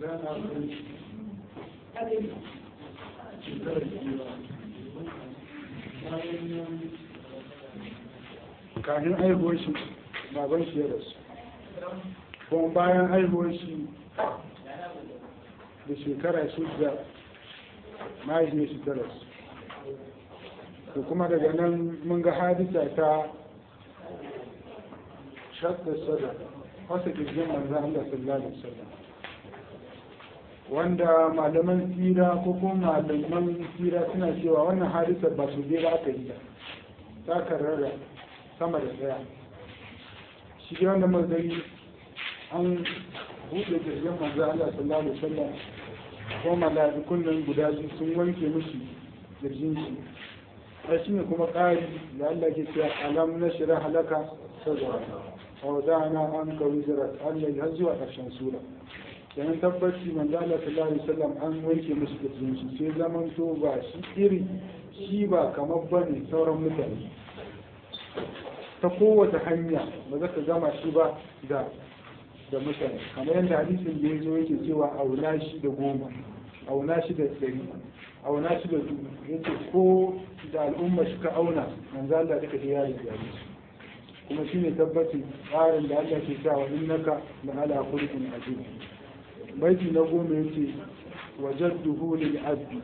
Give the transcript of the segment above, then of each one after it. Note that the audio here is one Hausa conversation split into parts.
kafin aihuwar shi baban shi ya rasu kuma bayan aihuwar shi da shekara shida mahaifiyar shi ta rasu to kuma daga nan mun ga hadisa ta shadda sada wasa kirgin manzan Allah sallallahu alaihi wasallam wanda malaman tsira ko kuma malaman tsira suna cewa wannan hadisar ba su ba aka yi ta karrara sama da daya shi dai wanda mazari an buɗe kirgin manzan Allah sallallahu alaihi wasallam ko mala'ikun nan guda biyu sun wanke mishi kirjin shi a shi ne kuma ƙari da Allah ke cewa alam na shira halaka sadra wa da'ana an kawi zira Allah har zuwa ƙarshen sura kenan tabbaci manzo Allah sallallahu alaihi wasallam an wanke musu kirjin shi sai zaman to ba shi iri shi ba kamar bane sauran mutane ta kowace hanya ba za ka gama shi ba da da mutane kamar yadda hadisin da ya zo yake cewa auna shi da goma auna shi da ɗari auna shi da dubu yace ko da al'umma shi ka auna manzo Allah duka da yayi yayi kuma shine tabbacin tsarin da Allah ke sa wa innaka la ala khuluqin azim baiti na goma yace wajadduhu lil abdi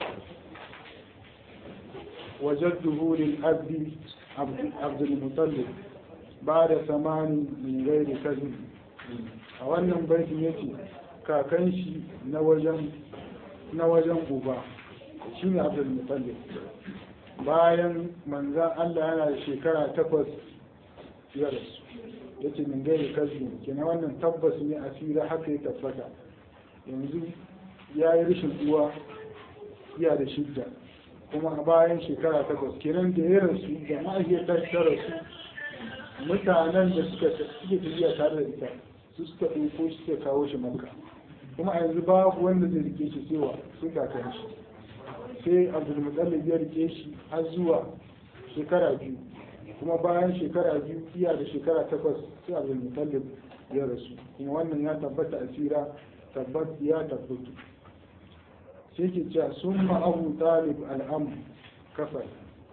wajadduhu lil abdi عبد المطلب بعد ثمان من غير كذب a wannan baitin yace kakan shi na wajen na wajen uba shine Abdul Muttalib bayan manzan Allah yana da shekara takwas ya rasu yace min gairi kazi kenan wannan tabbas ne asira haka ya tabbata yanzu ya yi rashin uwa iya da shidda kuma bayan shekara takwas kenan da ya rasu da mahaifiyar ta rasu mutanen da suka suke tafiya tare da ita su suka ɗauko shi suka kawo shi makka kuma a yanzu babu wanda zai rike shi cewa sai kakan shi sai abdulmutallib ya rike shi har zuwa shekara biyu kuma bayan shekara biyu iya da shekara takwas sai abdulmutallib ya rasu kuma wannan ya tabbata a tsira tabbat ya tabbatu sai ke cewa sun abu talib al'amu kafal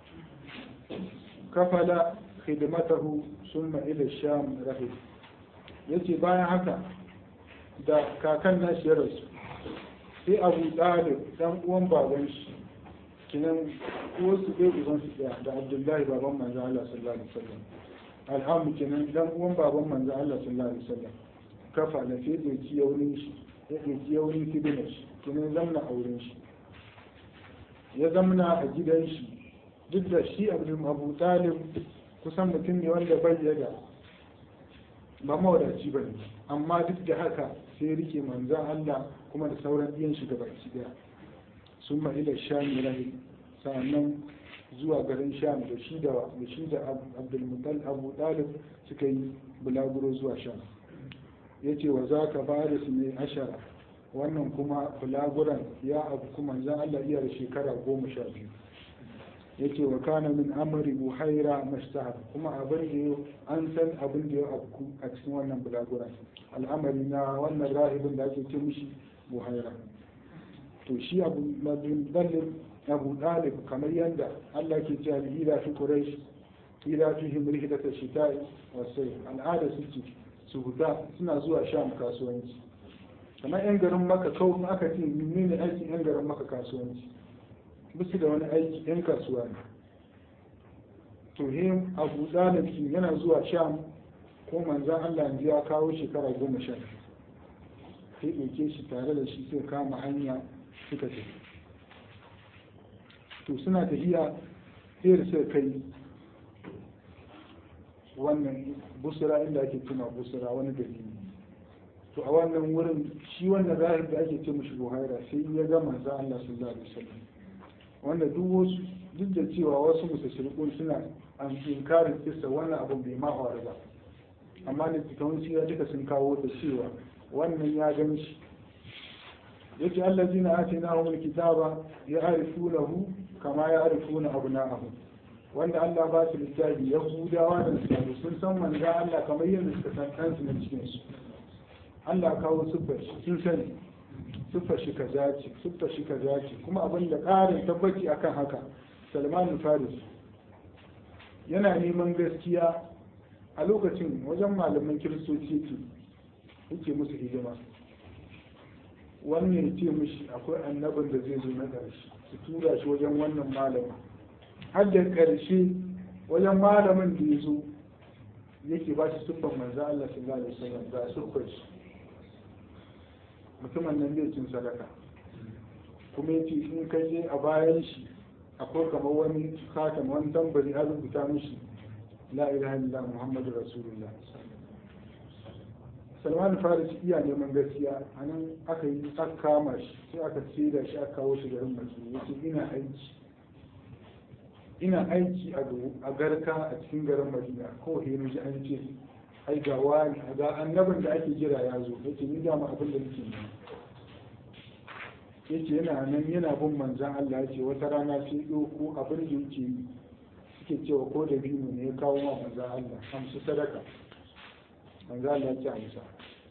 kafala khidmatahu summa ila sham rahib yace bayan haka da kakan nashi ya rasu sai abu talib dan uwan baban shi kinan uwarsu ɗaya uban su ɗaya da abdullahi baban manzo Allah sallallahu alaihi wasallam alhamu kinan dan uwan baban manzo Allah sallallahu alaihi wasallam kafa da sai doki yaunin shi ya doki yaunin kibina shi kinan zamna auren shi ya zamna a gidan shi duk da shi abu talib kusan mutum ne wanda bai da ba mawadaci ba ne amma duk da haka sai rike manzan Allah kuma da sauran iyan shi baki daya sun ma ila sham rahi sannan zuwa garin sham da shi da da shi da abdulmutal abu talib suka yi bulaguro zuwa sham yace wa zaka baris ne ashara wannan kuma bulaguran ya abu kuma manzan Allah iya da shekara goma sha biyu yake wa kana min amri buhaira mastahar kuma abin da yau an san abin da ya afku a cikin wannan bulagura al'amari na wannan rahibin da ake ce mishi buhaira to shi abu dalib abu dalib kamar yadda Allah ke cewa ila fi quraish ila fi himrihi da shita'i wasai al'ada suke su huda suna zuwa sham kasuwanci kamar yan garin maka kawai aka ce menene aikin yan garin maka kasuwanci bisu da wani aiki yan kasuwa ne to him abu dalibki yana zuwa sham ko manzan allah yanzu ya kawo shekara goma sha sai ɗauke shi tare da shi sai kama hanya suka tafi to suna tafiya sai da suka kai wannan busura inda ake tuna busura wani gari ne to a wannan wurin shi wannan rahib da ake ce mashi buhaira sai ya ga manzan allah sallallahu alaihi wasallam wanda duk wasu duk da cewa wasu musashirikun suna an inkarin kisa wannan abin bai ma faru ba amma da cikin sira duka sun kawo da cewa wannan ya gan shi yake allazi na ake na wani kitaba ya arifu lahu kama ya arifu na abu na abu wanda Allah ba su littafi ya hudawa da lissafi sun san manzan Allah kamar yadda suka san kansu na cikinsu Allah kawo siffar sun sani siffa shi kaza ce siffa shi kaza ce kuma abin da ƙarin tabbaci akan haka salman faris yana neman gaskiya a lokacin wajen malaman kiristoci yake yake musu hidima wannan ya ce mishi akwai annabin da zai zo na ƙarshe su tura shi wajen wannan malamin har da ƙarshe wajen malamin da ya zo yake ba shi siffar manzo Allah sallallahu alaihi wasallam ga siffar shi mutumin nan zai cin sadaka kuma yace in ka je a bayan shi akwai kamar wani khatam wani tambari an rubuta mishi la ilaha illallah muhammadu rasulullah salman faris iya neman gaskiya a nan aka yi aka kama shi sai aka da shi aka kawo shi garin madina yace ina aiki ina aiki a garka a cikin garin madina ko he ji an ce ai ga wani ga annabin da ake jira ya zo yace ni ga abin da nake yi yace yana nan yana bin manzan Allah yace wata rana sai ɗauko abin da yake yi suke cewa ko da biyu ne ya kawo ma manzan Allah amsu sadaka manzan Allah ya ce amsa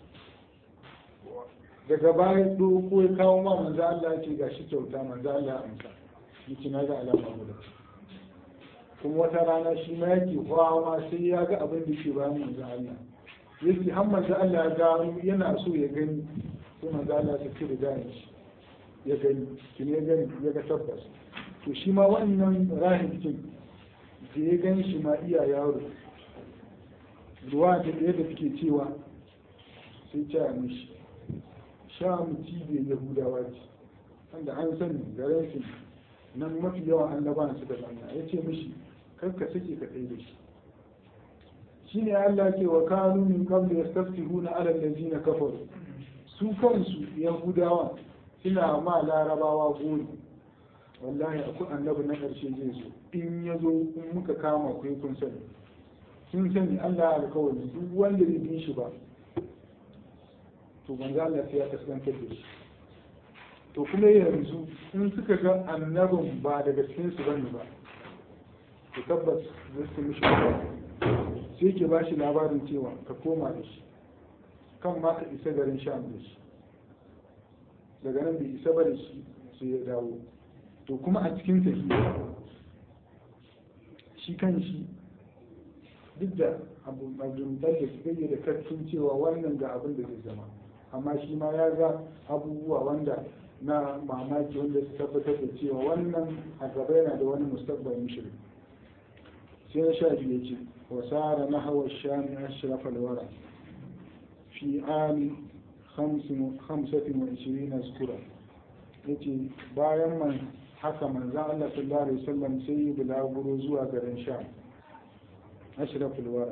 daga baya ɗauko ya kawo ma manzan Allah ya ce ga shi kyauta manzan Allah ya amsa yace na ga alama guda kuma wata rana shi ma yake kwawa sai ya ga abin da ke bayan manzan Allah yake har manzan Allah ya gano yana so ya gani sai manzan Allah ya ce da gane shi ya gani kin ya gani ya ga tabbas to shi ma wannan rahim kin da ya gani shi ma iya yaro ruwa da ɗaya da suke cewa sai ce a mishi sha mu cibiyar yahudawa ce wanda an sani garin su nan mafi yawan annabawan su da banna ya ce mishi kar ka sake ka tsaye da shi shi ne Allah ce wa kanu min qabli yastaftihuna ala allazina kafaru su kansu yahudawa suna ma larabawa gori wallahi akwai annabi na ƙarshe zai zo in ya zo in muka kama ku kun sani sun sani Allah alkawari duk wanda bai bi shi ba to manzo Allah sai ya kaskantar da shi to kuma yanzu in suka ga annabin ba daga cikin su bane ba to tabbas zai su mishi sai ke ba shi labarin cewa ka koma da shi kan ma ka isa garin sham da shi daga nan bai isa bane shi sai ya dawo to kuma a cikin tafiya shi kan shi duk da abu majumtar da su gayyada da karfin cewa wannan ga abin da zai zama amma shi ma ya ga abubuwa wanda na mamaki wanda su tabbatar da cewa wannan a gaba yana da wani mustaqbalin shirin sai na sha biyu ce wasara na hawa shami ashraf alwara fi ami hamsatin wa ishirina zukura yace bayan man haka manzan Allah sallallahu alaihi wasallam sai yi bulaguro zuwa garin sham ashraf alwara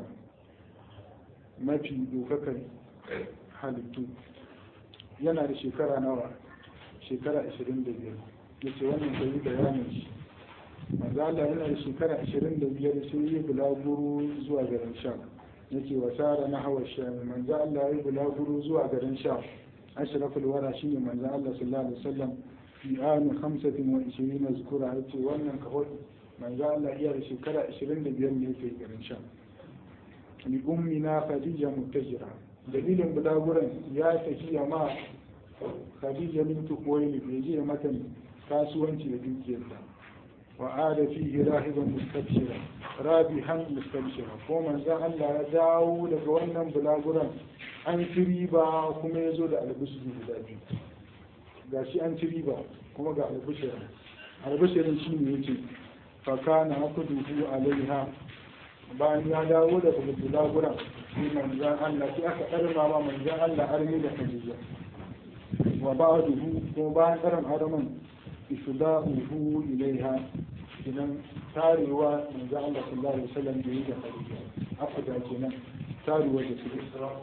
mafi dokakar halittu yana da shekara nawa shekara 25 yace wannan bai bayanin shi manzala yana da shekara 25 sai yi bulaguro zuwa garin sham yake wasara na hawa sham manzo Allah ya yi bulaguro zuwa garin sham ashraful wara shine manzo Allah sallallahu alaihi wasallam fi ani 25 zukura yace wannan kawai manzo Allah iya da shekara 25 ne yake garin sham li ummina khadija mutajira dalilin bulaguran ya tafiya ma khadija bintu kuwaili bai je mata kasuwanci da dukiyarta وعاد فيه راهبا مستبشرا رابحا مستبشرا ومن ذا الله ya dawo daga wannan bulaguran an ci riba kuma ya zo da albishiri guda biyu ga shi an ci riba kuma ga albishirin albishirin shi ne yace fakana akuduhu alaiha bayan ya dawo daga bulaguran sai manzan Allah sai aka karma ma manzan Allah armi da Khadija wa ba'duhu kuma bayan karam araman ifda'uhu ilaiha kenan tarewa manzo Allah sallallahu alaihi wasallam da yake Khadija afda kenan tarewa da su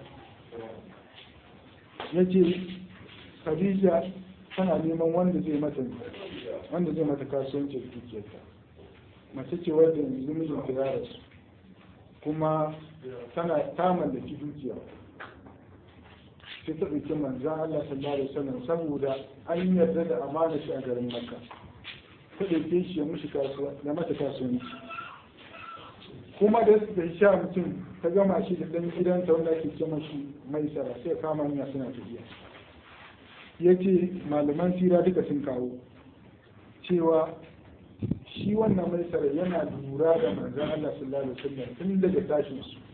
yace Khadija tana neman wanda zai mata wanda zai mata kasuwanci da dukiyarta mace ce wadda yanzu mijinta ya rasu kuma tana ta mallaki dukiya sai ta ɗauki manzan Allah sallallahu alaihi wasallam saboda an yarda da amana shi a garin Makka ta ɗauke shi ya mushi kasuwa ya mata kasuwanci kuma da su da sha mutum ta gama shi da ɗan gidansa wanda ake ce mashi mai sara sai kama hanya suna tafiya ya ce malaman sira duka sun kawo cewa shi wannan mai tsara yana lura da manzan Allah sallallahu alaihi wasallam tun daga tashin su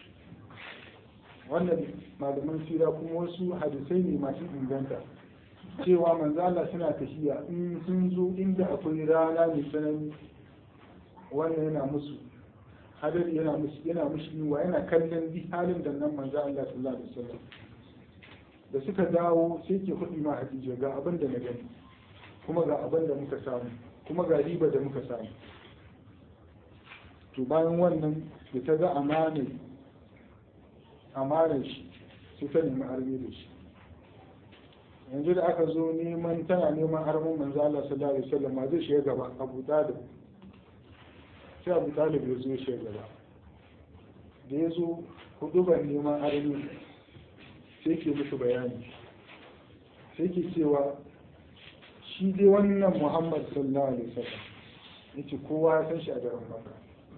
wannan malaman sira kuma wasu hadisai ne masu inganta cewa manzan Allah suna tafiya in sun zo inda akwai rana mai tsanani wannan yana musu hadari yana musu yana mushi yiwa yana kallon bi halin da nan manzan Allah sallallahu alaihi wasallam da suka dawo sai ke kuɗi ma Hadija ga abin da na gani kuma ga abin da muka samu kuma ga riba da muka samu to bayan wannan da ta ga amanar amanar shi sai ta nemi arme da shi yanzu da aka zo neman tana neman armin manzo Allah sallallahu alaihi wasallam ma zai shiga gaba Abu Talib sai Abu Talib ya zo ya shiga gaba da ya zo hudu ban neman arme sai ke musu bayani sai ke cewa shi dai wannan muhammad sallallahu alaihi wasallam yace kowa ya san shi a garin maka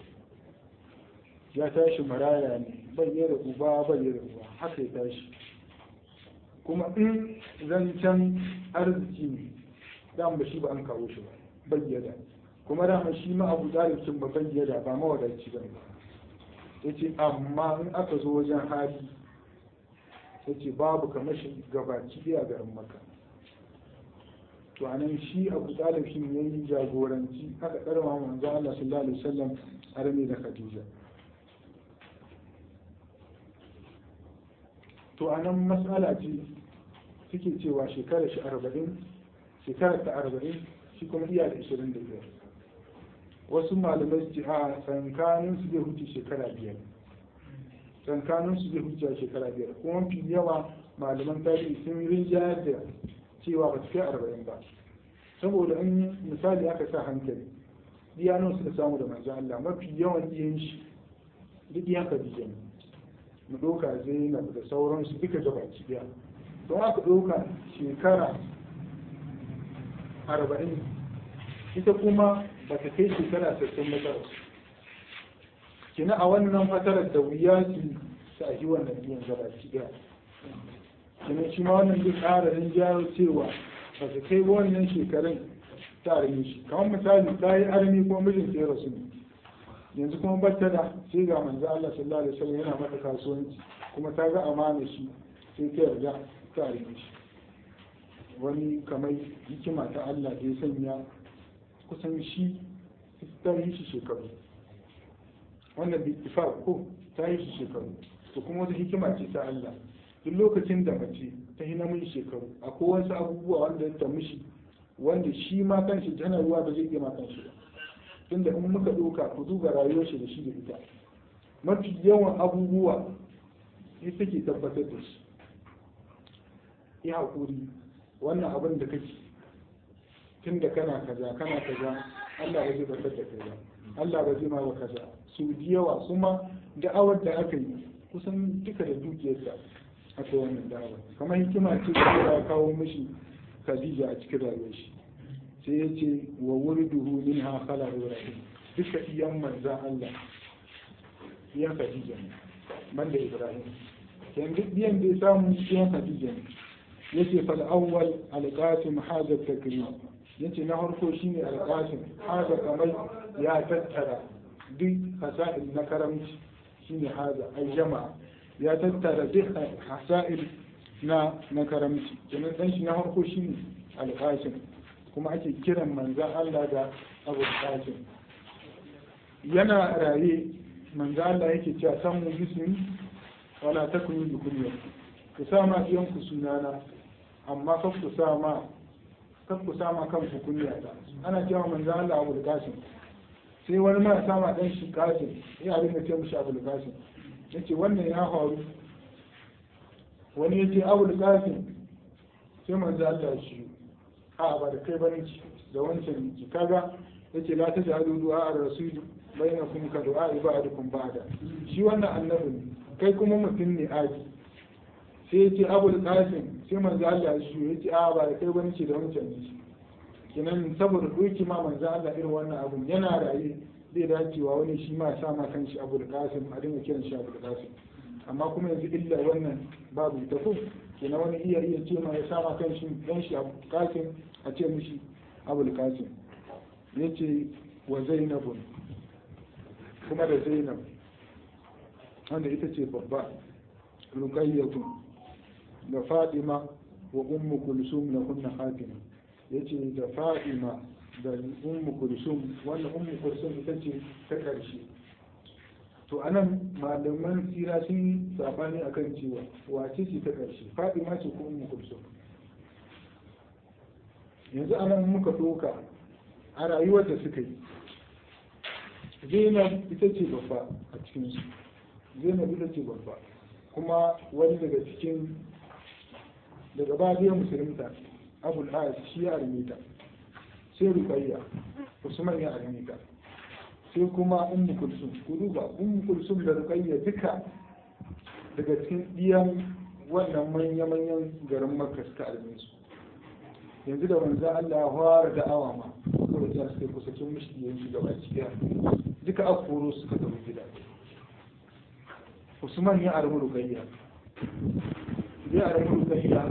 ya tashi maraya ne bai yi da uba bai yi da uba haka ya tashi kuma in zancen arziki ne dan ba shi ba an kawo shi ba bai yada kuma dama shi ma abu dalibcin ba bai yada ba mawadaci ba yace amma in aka zo wajen hali yace babu kamar shi gabaci a garin maka to anan shi abu talib shi ne yi jagoranci aka karma manzo Allah sallallahu alaihi wasallam arme da Khadija to anan mas'ala ce suke cewa shekara shi 40 shekara ta 40 shi kuma iya da 25 wasu malamai su ce a tsankanin su zai huce shekara biyar tsankanin su zai huce shekara biyar kuma mafi yawa malaman tarihi sun rinjayar da cewa ba su kai arba'in ba saboda in misali aka sa hankali diyanon suka samu da manzan Allah mafi yawan iyan shi duk iyan Khadija ne mu doka Zainab da sauransu duka gabaki daya don aka doka shekara arba'in ita kuma ba ta kai shekara sassan matsalar kina a wannan fatarar da wuya su sa yi wannan iyan gabaki daya kuma shi ma wannan duk ƙararin jaro cewa ba su kai wannan shekarun ta armi shi kamar misali ta yi armi ko mijin sai rasu ne yanzu kuma bata da sai ga manzo Allah sallallahu alaihi wasallam yana mata kasuwanci kuma ta ga amana shi sai ta yarda ta armi shi wani kamar hikima ta Allah da ya sanya kusan shi ta yi shi shekaru wannan bi ko ta yi shi shekaru to kuma wata hikima ce ta Allah duk lokacin da mace ta yi namiji shekaru akwai wasu abubuwa wanda ta mishi wanda shi ma kanshi tana ruwa ba zai iya ma kanshi ba tunda in muka ɗauka ku duba rayuwar shi da shi da ita mafi yawan abubuwa ita ke tabbatar da shi yi haƙuri wannan abin da kake tun da kana kaza kana kaza Allah ba zai tabbatar da kai ba Allah ba zai ma ba kaza su yawa kuma da'awar da aka yi kusan duka da dukiyarsa aka wannan da'awa kamar hikima ce da ya kawo mishi Khadija a cikin rayuwar shi sai ya ce wa wuriduhu min ha khala ibrahim duka iyan manzan Allah iyan Khadija ne banda Ibrahim yan duk biyan da ya samu iyan Khadija ne yace fal awwal al-qasim hadha takrim yace na farko shine al-qasim hadha kamar ya tattara duk hasa'il na karamci shine hadha ai jama'a ya tattara duk hasa'il na na karamci kenan dan shi na farko shine al-qasim kuma ake kiran manzan Allah da Abu Qasim yana raye manzan Allah yake cewa san mu bismi wala takunu bi kunya ku sa ma iyan ku sunana amma kar ku sa ma kar ku sa ma kanku kunya ta ana cewa manzan Allah Abu Qasim sai wani ma ya sama dan shi Qasim ya rinka ce mishi Abu Qasim yace wannan ya faru wani yace Abu Qasim sai manzan Allah shi a ba da kai bane da wancan ki kaga yace la taj'alu du'a ar-rasul bainakum ka du'a ibadakum ba'da shi wannan annabi ne kai kuma mutum ne aji sai yace abul qasim sai manzo Allah shi yace a ba da kai bane da wancan ne kinan saboda doki ma manzo Allah irin wannan abun yana raye zai dacewa wani shi ma sa ma kanshi abul qasim a dinga kiran shi abul qasim amma kuma yanzu illa wannan babu ita ko kenan wani iya iya ce ma ya sama kan shi dan shi abu kasim a ce mishi abul kasim yace wa zainabun kuma da zainab wanda ita ce babba ruqayyatun da fatima wa ummu kulsum na kunna fatima yace da fatima da ummu kulsum wannan ummu kulsum ita ce ta karshe to anan malaman sira sun yi sabani akan cewa wace ce ta karshe fatima ce ko ummu kulsum yanzu anan muka doka a rayuwar da suka yi zainab ita ce babba a cikinsu zainab ita ce babba kuma wani daga cikin daga baya musulunta abul as shi ya armita sai ruqayya usman ya armita sai kuma ummu kulsum ku duba ummu kulsum da ruqayya duka daga cikin diyan wannan manya manyan garin makka suka arme su yanzu da manzo Allah ya fara da'awa ma ko da suka kusa cin mishi yanzu gaba cikin duka akoro suka tafi gida usman ya armi ruqayya ya armi ruqayya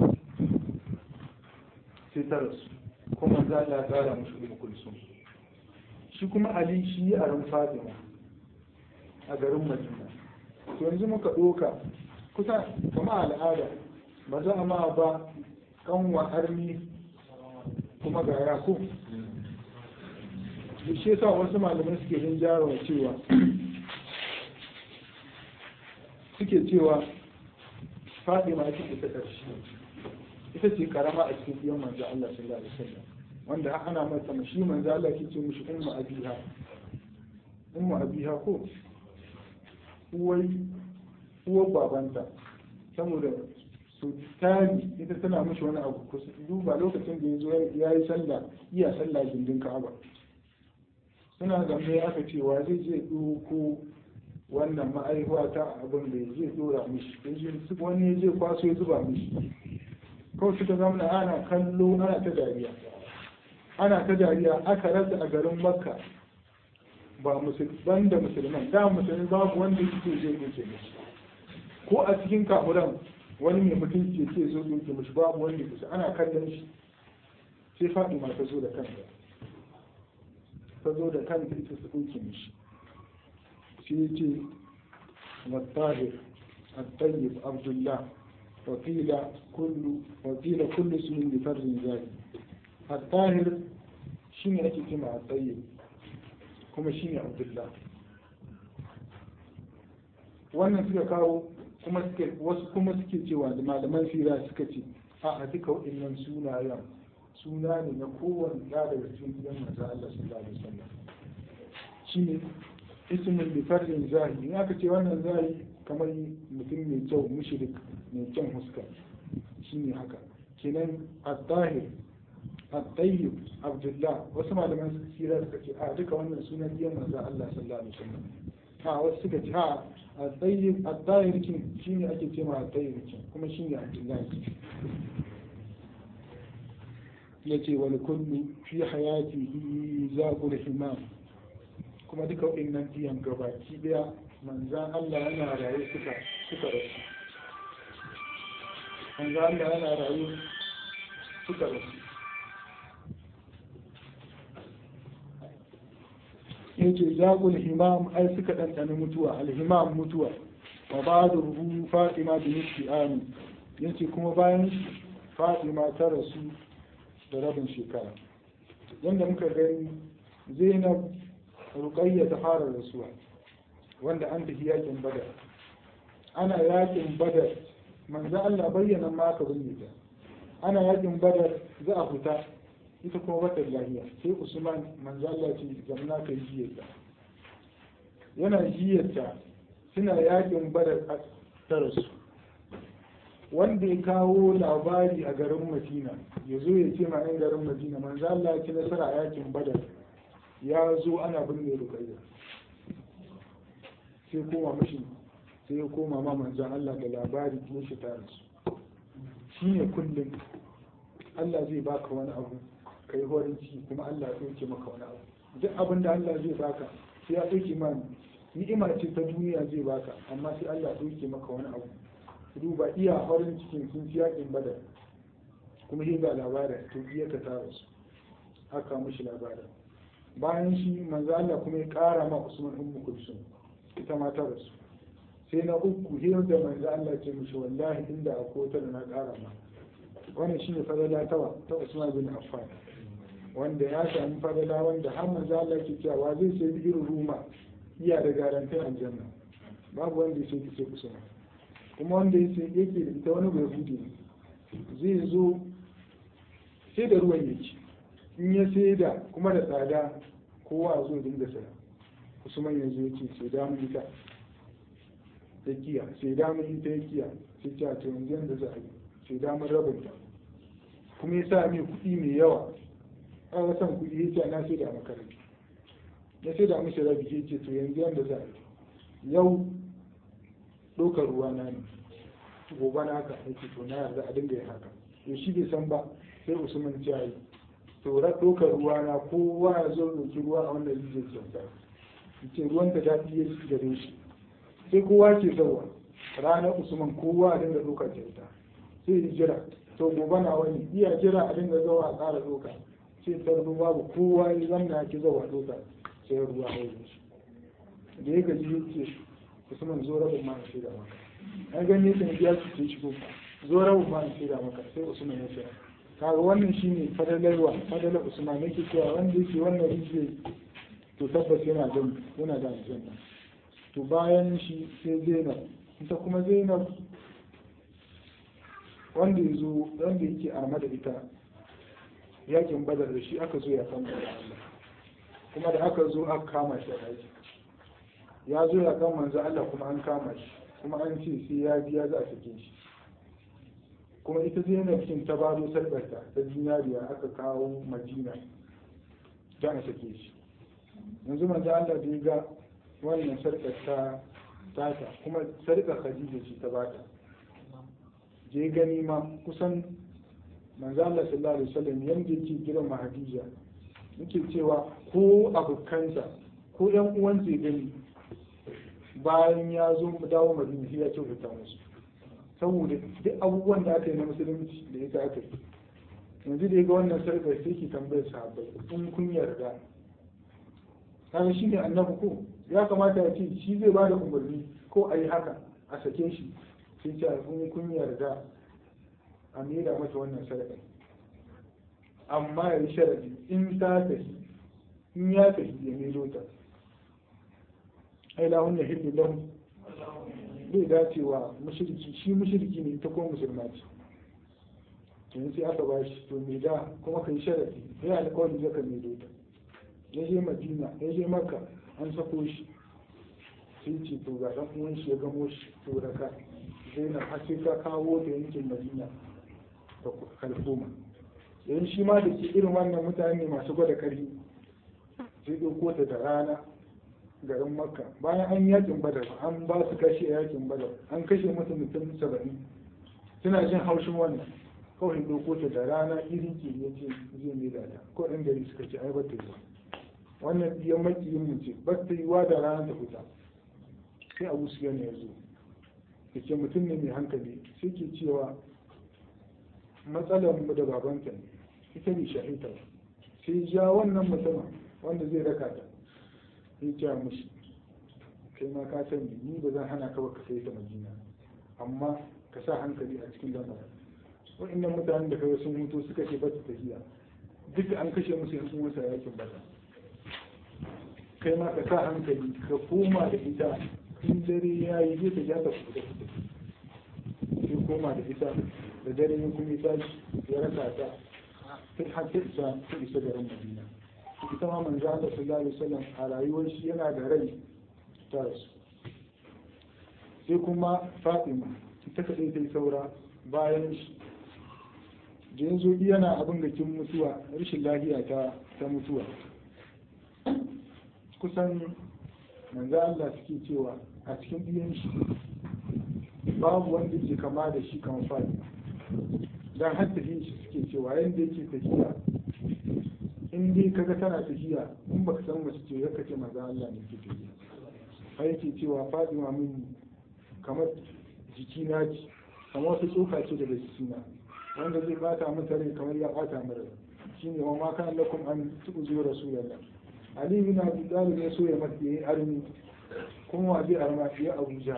sai ta rasu kuma za a tsara musu ibn kulsum shi kuma ali shi ya aron fatima a garin madina to yanzu muka ɗoka kusa kama al'ada ba za a ma ba kanwa armi kuma ga yakub da shi yasa wasu malamai suke yin jarawa cewa suke cewa fatima ita ce ta ƙarshe ita ce karama a cikin biyan manzo Allah sallallahu alaihi wasallam wanda ana mata mashi manzo Allah ke ce mishi ummu abiha ummu abiha ko uwai uwar babanta saboda su tari ita tana mishi wani abu ku duba lokacin da ya zo ya yi sallah iya sallah gindin Ka'aba suna zambe aka cewa zai je ko wannan ma'aihuwa ta abin da ya je dora mishi wani ya je kwaso ya zuba mishi kawai suka zama ana kallo ana ta dariya ana ta dariya aka rasa a garin makka ba musulman da musulman da musulmi babu wanda yake zai doke mishi ko a cikin kafuran wani mai mutunci ce zo doke mishi babu wanda kusa ana kallon shi sai faɗi ma ta zo da kanta ta zo da kanta ita su doke mishi sai ce والطاهر الطيب عبد الله وقيل كل وقيل كل اسم لفرد ذلك الطاهر شيني ake kima الطيب kuma shine Abdullah wannan suka kawo kuma suke wasu kuma suke cewa da malaman sira suka ce a a duka waɗannan sunayen suna ne na kowane ya daga cikin gidan manzo Allah sallallahu alaihi wasallam shine ismin bi fardin zahi in aka ce wannan zahi kamar mutum mai kyau mushrik mai kyan huska shine haka kenan at-tahir at-tayyib abdullah wasu malaman su sira suka ce a duka wannan sunan diyan manzo Allah sallallahu alaihi wasallam a wasu suka ce a at-tayyib at-tahir kin shine ake ce ma at-tayyib kin kuma shine abdullah yace wal kullu fi hayatihi zaqul himam kuma duka waɗannan biyan gabaki daya manzan Allah yana rayu suka suka rasu manzan Allah yana rayu suka rasu yace zaqul himam ai suka ɗanɗana mutuwa alhimam mutuwa wa ba'da ruhu fatima bi nisfi ami yace kuma bayan fatima ta rasu da rabin shekara yanda muka gani zainab ruqayya ta fara rasuwa wanda an tafi yakin badar ana yakin badar manzo Allah bayyana ma ka binne ta ana yakin badar za a fita ita kuma bata lahiya sai Usman manzo Allah ce zamna ka jiyarta yana jiyarta suna yakin badar ta rasu wanda ya kawo labari a garin Madina ya zo ya ce ma 'yan garin Madina manzo Allah ya ci nasara a yakin badar ya zo ana binne rukayya sai koma mashi sai ya koma ma manzan Allah da labari ya shi tare su shi ne kullum Allah zai baka wani abu ka yi horin ciki kuma Allah ya ɗauke maka wani abu duk abin da Allah zai baka sai ya ɗauke ma ni'ima ce ta duniya zai baka amma sai Allah ya ɗauke maka wani abu duba iya farin cikin sun ci yakin badar kuma shi ga labarin to iya ka tara su aka mushi labarin bayan shi manzo Allah kuma ya kara ma Usman ummu kulsum ita ma ta rasu sai na uku hiyar da manzo Allah ce mushi wallahi inda akwai wata da na kara ma wannan shine fadala ta ta Usman bin Affan wanda ya sami fadala wanda har manzo Allah ke cewa zai sai irin ruma iya da garantin aljanna babu wanda ya sai ce Usman kuma wanda ya sai yake da ita wani bai hude zai zo sai da ruwan yake in ya sai da kuma da tsada kowa zo dinga saya usman ya zo ce sai da mun ita ta kiya sai da mun ita ya kiya sai ta to yanzu yanda za a yi sai da mun rabin ta kuma ya sa mai kuɗi mai yawa an ga san kuɗi ya ce na sai da makaranta ya sai da mishi rabi ya ce to yanzu yanda za a yi yau ɗaukar ruwa na ne gobe na haka yake to na yarda a dinga yin haka to shi bai san ba sai usman ya yi to ra ɗaukar ruwa na kowa ya zo ɗauki ruwa a wanda zai kyauta ce ruwan ta daɗi ya ci gare shi sai kowa ke zauwa ranar usman kowa a dinga ɗaukar kyauta sai ya jira to gobe na wani iya jira a dinga zawa a ƙara ɗauka sai tarbi babu kowa ya zamna ki zawa ɗauka sai ruwa ya yi shi da ya gaji ya ce usman zo rabin ma na shaida maka an gani sun biya su ce shigo zo rabin ma na shaida maka sai usman ya ce kaga wannan shine fadalarwa fadalar usman yake cewa wanda yake wannan rijiya to tabbas yana da yana da aljanna to bayan shi sai zainab ita kuma zainab wanda yazo wanda yake arma da ita yakin badar da shi aka zo ya kama da Allah kuma da aka zo aka kama shi a daji ya zo ya kama manzo Allah kuma an kama shi kuma an ce sai ya biya za a sake shi kuma ita zainab kin ta bado sarkarta ta zinariya aka kawo madina da a sake shi yanzu manzo Allah da ya ga wannan sarkar ta tata kuma sarkar Khadija ce ta bata je gani ma kusan manzo Allah sallallahu alaihi wasallam yanda yake gidan Khadija yake cewa ko abokansa ko yan uwansa ya gani bayan ya zo mu dawo Madina ya kyautata musu saboda duk abubuwan da aka yi na musulunci da ya aka yi yanzu da ya ga wannan sarkar sai ki tambayar sahabbai in kun yarda kaga shi ne annabi ko ya kamata ya ce shi zai ba da umarni ko a yi haka a sake shi sai ce in kun yarda a maida mata wannan sarkar amma ya yi sharadi in ta tafi in ya tafi ya maido ta ai lahun na hillu lahun bai dacewa mushriki shi mushriki ne ta ko musulma ce yanzu sai aka bashi to me da kuma kai sharadi ya alƙawari zaka mai dota ya je madina ya je makka an sako shi sai ce to ga dan uwan shi ya gamo shi to da ka zainab har sai ka kawo ta yankin madina ta kalfoma yayin shi ma da ke irin wannan mutane masu gwada ƙarfi sai ɗauko ta da rana garin makka bayan an yakin badar an ba su kashe a yakin badar an kashe musu mutum saba'in suna jin haushin wannan kawai doko ta da rana iri ke ya ce zai mai da ko ɗan gari suka ce ai bata yi ba wannan biyan makiyin mu ce ba ta yi wa da rana ta fita sai abu su yana ya zo da ke mutum ne mai hankali sai ke cewa matsalar mu da babanta ne ita ne shahita sai ja wannan mutumin wanda zai raka ta sai ce mushi kai ma ka sani ni ba zan hana ka ba ka sai ta madina amma ka sa hankali a cikin lamarin wa'annan mutanen da kawai sun mutu suka ce ba su tafiya duk an kashe musu yan sun wasa yakin bata kai ma ka sa hankali ka koma da ita in dare ya yi zai ta jata ku da kuɗi sai koma da ita da dare ya kuma tashi ya rasa ta sai har ta isa ta isa garin madina ita ma manzo Allah sallallahu alaihi wasallam a rayuwar shi yana da rai ta rasu sai kuma Fatima ita kadai ta yi saura bayan shi da yanzu yana abin da kin mutuwa rashin lafiya ta ta mutuwa kusan manzo Allah suke cewa a cikin biyan shi babu wanda ke kama da shi kan Fatima dan har tafiyin shi suke cewa yanda yake tafiya in dai kaga tana tafiya in baka san mace ce yaka ce maza Allah ne ke tafiya har yake cewa Fatima min kamar jiki na ji kamar wasu tsoka ce daga cikina wanda zai bata mata rai kamar ya bata mara shine wa ma kana lakum an tu'zu rasulullah ali bin abi talib ya so ya mata yayi armi kuma wa zai arma ya abuja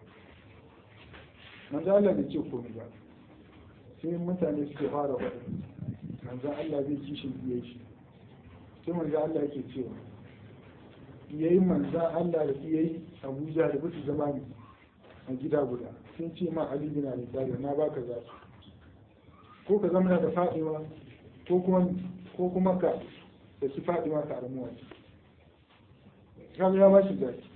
manzo Allah bai ce komai ba sai mutane suke fara faɗi manzo Allah zai kishin biye shi sai manzo Allah yake cewa yayi manzo Allah da yayi Abuja da bisu zama a gida guda sun ce ma Ali bin Abi Talib na baka za ko ka zama da Fatima ko kuma ko kuma ka da su Fatima ka armuwa kaga ya ba shi zaki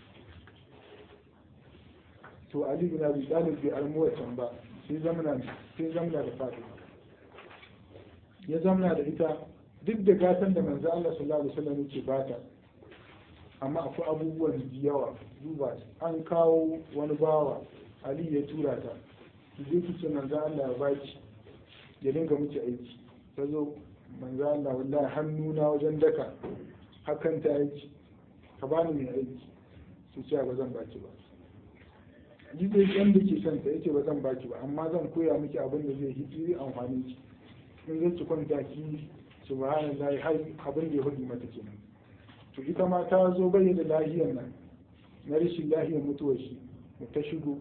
to Ali bin Abi Talib bai armuwa can ba sai zamana sai zamana da Fatima ya zamana da ita duk da gatan da manzo Allah sallallahu alaihi wasallam yake bata amma akwai abubuwan da yawa duba an kawo wani bawa Ali ya tura ta je ki ce manzo Allah ya baki ya dinga miki aiki ta zo manzo Allah wallahi hannuna wajen daka hakan ta aiki ka bani mai aiki su ce ba zan baki ba ji dai yan da ke son ta yace ba zan baki ba amma zan koya miki abin da zai hiji amfani ki in zai ci kwanta ki subhanallahi har abin da ya hudu mata kenan to ita ma ta zo bayyana lahiyar nan na rashin lahiyar mutuwar shi da ta shigo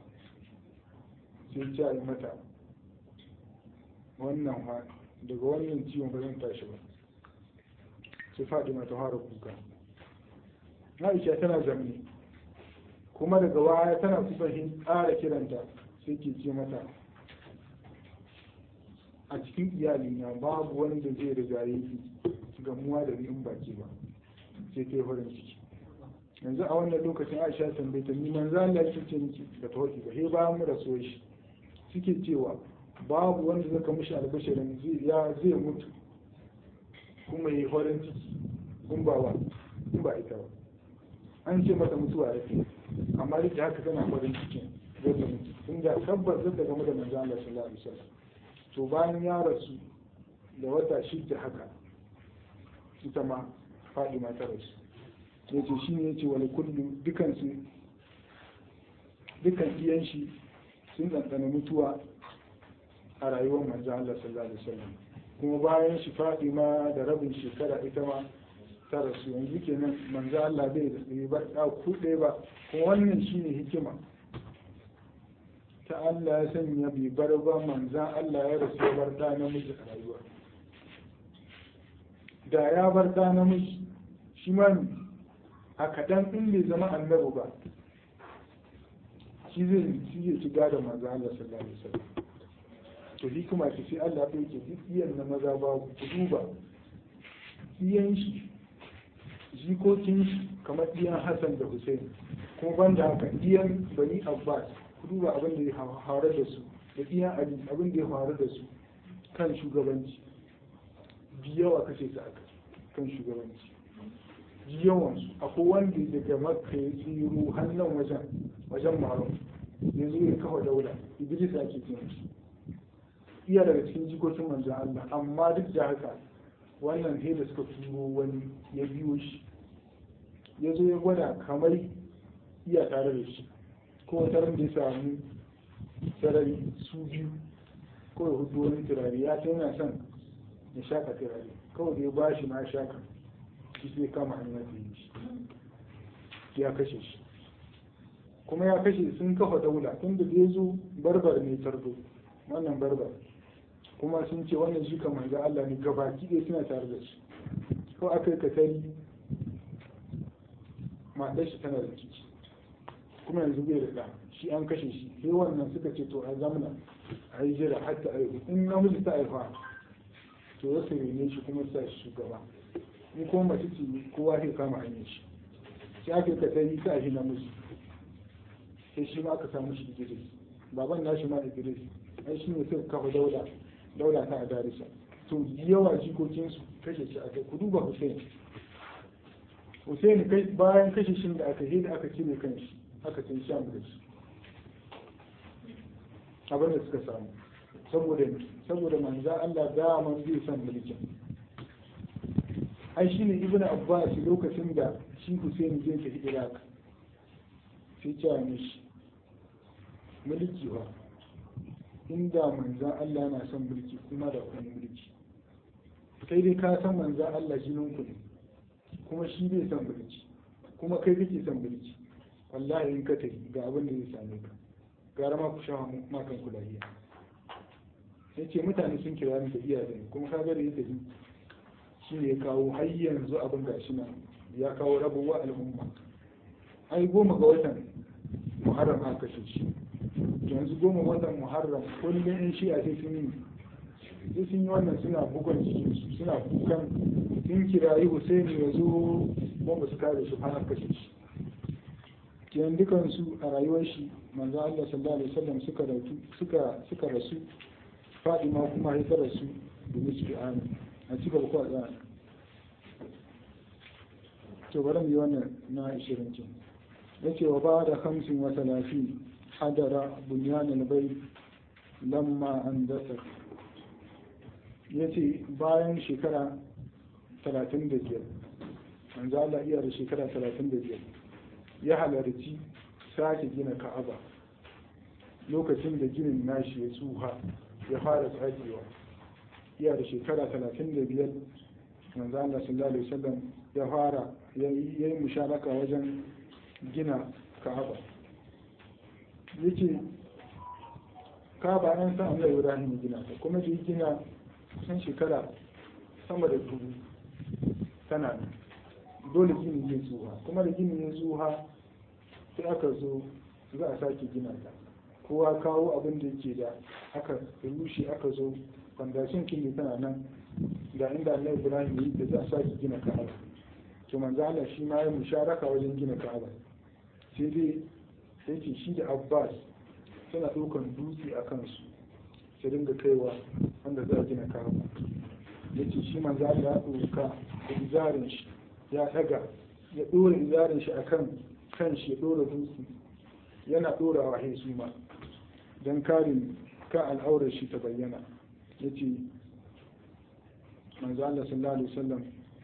sai ce yi mata wannan ha daga wannan ciwon ba zan tashi ba sai faɗi mata fara kuka Aisha tana zamne kuma daga waya tana kusa hin ƙara kiranta sai ke ce mata a cikin iyalina babu wanda zai riga yi gamuwa da ni in baki ba sai ta yi farin ciki yanzu a wannan lokacin aisha tambaye ta niman za Allah ya ce miki da tawaki ba he bayan mu raso shi suke cewa babu wanda zaka mishi albashirin zai ya zai mutu kuma yi farin ciki kun ba wa kun ba ita ba an ce mata mutuwa ya ce amma duk da haka tana farin cikin zai ta mutu tun da tabbas zai ta game da manzo Allah sallallahu alaihi wasallam to bayan ya rasu da wata shida haka ita ma faɗi ta rasu ya ce shi ne ya ce wani kullu dukansu dukan iyan shi sun ɗanɗana mutuwa a rayuwar manzo Allah sallallahu alaihi wasallam kuma bayan shi faɗi ma da rabin shekara ita ma ta rasu yanzu kenan manzo Allah bai da tsaye ba a kuɗe ba kuma wannan shine hikima ta Allah ya sanya bai bar ba manzan Allah ya rasu ya bar ɗa namiji a rayuwa da ya bar ɗa namiji shi ma a kaɗan in bai zama annabi ba shi zai shi zai ci gada manzo Allah sallallahu alaihi wasallam to hikima ce sai Allah ya yake duk iyan na maza ba ku duba iyan shi jikokin shi kamar iyan Hassan da Hussein kuma banda haka iyan Bani Abbas ku duba abin da ya faru da su da iyan Ali abin da ya faru da su kan shugabanci biyawa kashe su aka kan shugabanci yawansu akwai wanda daga makka ya tsiro hannun wajen wajen maron ya zo ya kafa daula idris ake cin shi iya daga cikin jikokin manzan Allah amma duk da haka wannan sai da suka turo wani ya biyo shi ya zo ya gwada kamar iya tare da shi ko wata ran da ya samu sarari su biyu ko ya hudu wani turare ya ce yana son ya shaka turare kawai da ya ba shi ma shaka shi sai kama hanyar da yi shi ya kashe shi kuma ya kashe sun kafa daula tun da ya zo barbar ne tardo wannan barbar kuma sun ce wannan shi kamar ga Allah ne gabaki ɗaya suna tare da shi ko aka yi katari matar shi tana da ciki kuma yanzu bai da ɗa shi an kashe shi sai wannan suka ce to a zamana a yi jira har ta aihu in namiji ta aifa to ya su rene shi kuma sa shi shugaba in kuma mace ce kowa sai kama hanyar shi sai aka yi katari sa shi namiji sai shi ma aka samu shi Idris baban nashi ma Idris ai shi ne suka kafa daula daula ta Adarisa to yawa jikokin su kashe shi aka ku duba Hussein Hussein kai bayan kashe shi da aka yi da aka cire kan shi aka cin sham da shi abin da suka samu saboda saboda manzo Allah da man zai san mulkin ai shine ibnu abbas lokacin da shi Hussein zai tafi Iraq sai cewa mishi mulki ba inda manzan Allah na son mulki kuma da kun mulki kai dai ka san manzan Allah jinin ku ne kuma shi bai son mulki kuma kai kake son mulki wallahi in ka tafi ga abin da zai same ka gara ma ku sha makan ku lafiya ya ce mutane sun kira ni tafiya da ni kuma ka ga da ya tafi shi ne ya kawo har yanzu abin gashi na ya kawo rabuwa al'umma ai goma ga watan muharram aka kashe shi yanzu goma watan muharram kullum in shi a sai sun yi sai sun yi wannan suna bugon cikin suna kukan sun kirayi Husaini ya zo ba su kare shi har kashe shi kenan dukansu a rayuwar shi manzo Allah sallallahu alaihi wasallam suka rasu suka suka rasu Fadima kuma ya rasu da miski amin a cika ba kwa tsaya to bari mu yi wannan na 20 kin yace wa ba da 50 wa 30 hadara bunyan al-bayt lamma an dasa yace bayan shekara 35 manzo Allah iya da shekara 35 ya halarci sake gina ka'aba lokacin da ginin nashi ya tsuha ya fara tsagewa iya da shekara talatin da biyar manzo Allah sallallahu alaihi wasallam ya fara ya yi musharaka wajen gina ka'aba yace ka'aba an san Allah Ibrahim gina ta kuma da gina kusan shekara sama da dubu tana dole gini zai tsuha kuma da gini ya tsuha sai aka zo za a sake gina ta kowa kawo abin da yake da aka rushe aka zo fandashin kin tana nan ga inda Allah Ibrahim yi da za a sake gina Ka'aba to manzo Allah shi ma ya musharaka wajen gina Ka'aba sai dai sai ce shi da Abbas suna ɗaukan dutse a kansu su dinga kaiwa wanda za a gina Ka'aba yace shi manzo Allah ya ɗauka da izarin shi ya daga ya ɗora izarin shi akan kan shi ya ɗora dutse yana ɗorawa hesu ma don karin kan al'aurar shi ta bayyana ya ce manzo Allah sallallahu alaihi wasallam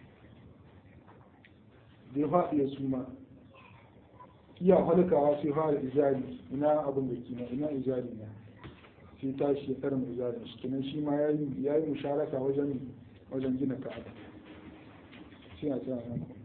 da ya faɗi ya suma iya halkawa sai fara izari ina abin da kina ina izari na sai tashi ya tsara izarin shi kenan shi ma ya yi musharaka wajen wajen gina ka'aba sai a tsaya